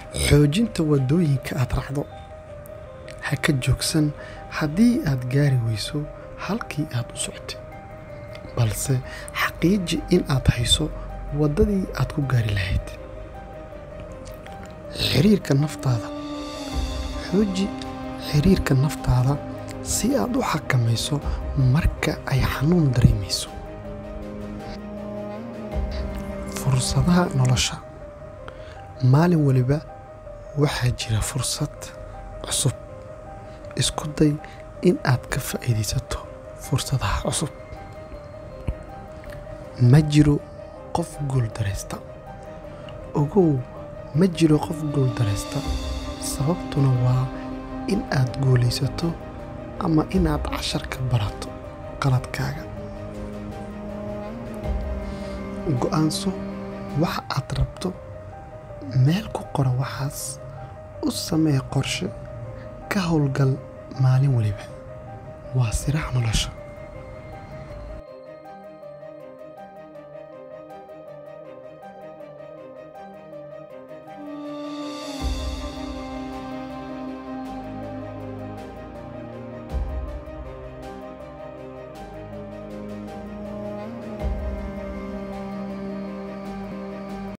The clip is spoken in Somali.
xoojinta waddooyinka aad raacdo ha ka joogsan haddii aad gaari weyso halkii aad u socotay balse xaqiiji in aad hayso waddadii aad ku gaari lahayd xiriirka naftaada xooji xiriirka naftaada si aad u xakamayso marka ay xanuun dareemayso fursadaha nolosha maalin waliba waxaa jira fursad cusub isku day in aad ka faa'iidaysato fursadaha cusub ma jiro qof guuldaraysta ogow ma jiro qof guuldaraysta sababtuna waa in aad guulaysato ama inaad cashar ka barato qaladkaaga go'aanso waxa aad rabto meel ku qora waxaas u samee qorshe ka howlgal maalin waliba waa sirax nolosha